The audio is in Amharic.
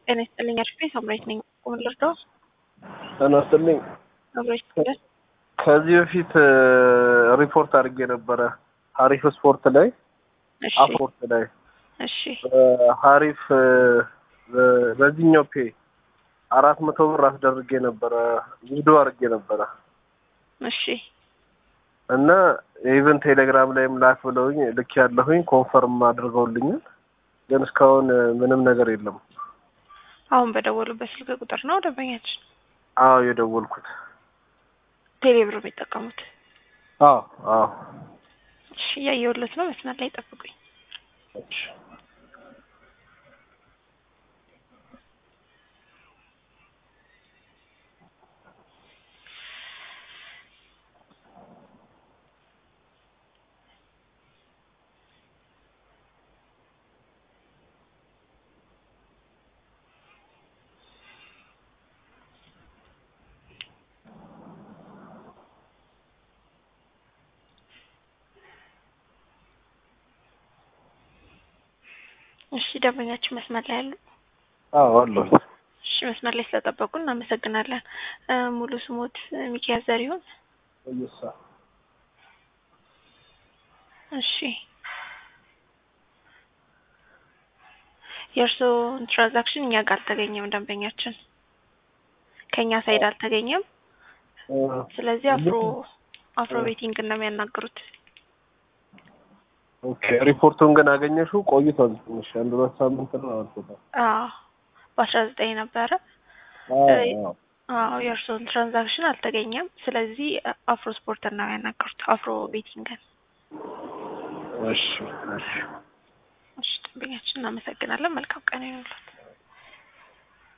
ጤና ይስጥልኝ አድፌ ሳምራዊት ነኝ። ቁም ልርዳው ጤና ይስጥልኝ። ሳምራዊት ይስጥልኝ። ከዚህ በፊት ሪፖርት አድርጌ ነበረ ሀሪፍ ስፖርት ላይ እሺ አፖርት ላይ እሺ ሀሪፍ በዚህኛው ፔ አራት መቶ ብር አስደርጌ ነበረ ቪዲዮ አድርጌ ነበረ እሺ እና ኢቨን ቴሌግራም ላይም ላክ ብለውኝ ልክ ያለሁኝ ኮንፈርም አድርገውልኛል። ግን እስካሁን ምንም ነገር የለም። አሁን በደወሉበት ስልክ ቁጥር ነው ደንበኛችን አዎ የደወልኩት። ቴሌብር የሚጠቀሙት። አዎ አዎ እሺ እያየሁለት ነው። መስመር ላይ ጠብቁኝ። እሺ። እሺ ደንበኛችን መስመር ላይ ያሉ አዎ አለሁ። እሺ መስመር ላይ ስለጠበቁ እናመሰግናለን። እ ሙሉ ስሞት ሚኪያስ ዘሪሁን። እየሳ እሺ የእርስዎን ትራንዛክሽን እኛ ጋር አልተገኘም። ደንበኛችን ከእኛ ሳይድ አልተገኘም። ስለዚህ አፍሮ አፍሮ ቤቲንግ ነው የሚያናግሩት። ኦኬ ሪፖርቱን ግን አገኘሽው? ቆይቷል ትንሽ አንድ ሁለት ሳምንት ነው አልፎታል። አዎ በአስራ ዘጠኝ ነበረ። አዎ አዎ የእርስዎን ትራንዛክሽን አልተገኘም። ስለዚህ አፍሮ ስፖርት ነው ያናገሩት፣ አፍሮ ቤቲንግን። እሺ እሺ እሺ ደንበኛችን እናመሰግናለን። መልካም ቀን ይሁንልዎት።